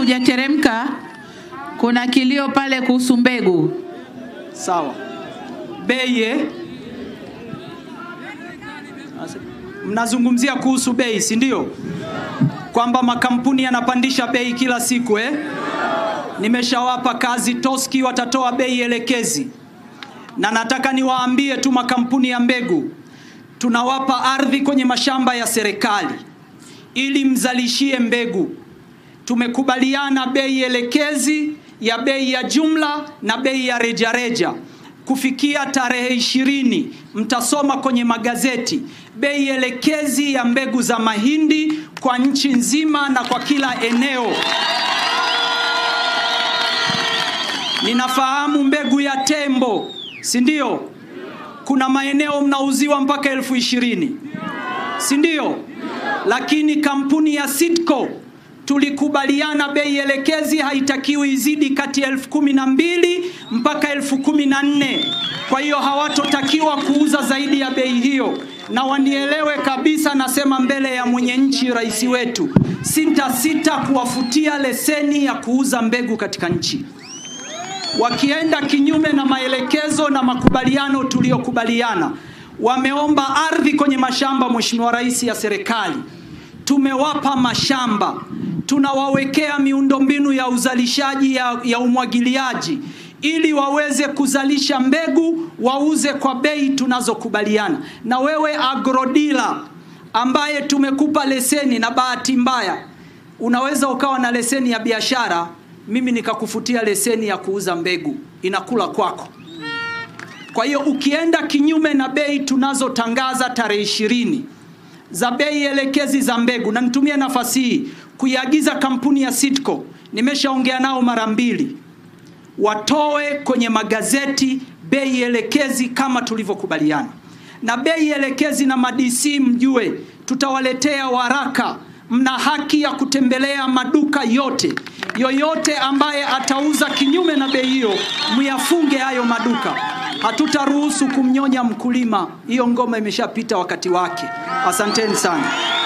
hujateremka, kuna kilio pale kuhusu mbegu. Sawa. Bei eh? Mnazungumzia kuhusu bei, si ndio? Kwamba makampuni yanapandisha bei kila siku eh? Nimeshawapa kazi Toski, watatoa bei elekezi, na nataka niwaambie tu makampuni ya mbegu, tunawapa ardhi kwenye mashamba ya serikali ili mzalishie mbegu. Tumekubaliana bei elekezi ya bei ya jumla na bei ya rejareja kufikia tarehe ishirini mtasoma kwenye magazeti bei elekezi ya mbegu za mahindi kwa nchi nzima na kwa kila eneo. Ninafahamu mbegu ya tembo, si ndio? Kuna maeneo mnauziwa mpaka elfu ishirini si ndio? Lakini kampuni ya Sitco tulikubaliana bei elekezi haitakiwi izidi kati ya elfu kumi na mbili mpaka elfu kumi na nne. Kwa hiyo hawatotakiwa kuuza zaidi ya bei hiyo, na wanielewe kabisa, nasema mbele ya mwenye nchi, rais wetu, sitasita kuwafutia leseni ya kuuza mbegu katika nchi wakienda kinyume na maelekezo na makubaliano tuliyokubaliana. Wameomba ardhi kwenye mashamba, Mheshimiwa Rais, ya serikali. Tumewapa mashamba, tunawawekea miundombinu ya uzalishaji ya, ya umwagiliaji ili waweze kuzalisha mbegu wauze kwa bei tunazokubaliana. Na wewe agrodila ambaye tumekupa leseni, na bahati mbaya unaweza ukawa na leseni ya biashara mimi nikakufutia leseni ya kuuza mbegu, inakula kwako. Kwa hiyo ukienda kinyume na bei tunazotangaza tarehe ishirini za bei elekezi za mbegu, na nitumie nafasi hii kuiagiza kampuni ya Sitco, nimeshaongea nao mara mbili, watoe kwenye magazeti bei elekezi kama tulivyokubaliana, na bei elekezi na madisi, mjue tutawaletea waraka mna haki ya kutembelea maduka yote. Yoyote ambaye atauza kinyume na bei hiyo, myafunge hayo maduka. Hatutaruhusu kumnyonya mkulima. Hiyo ngoma imeshapita wakati wake. Asanteni sana.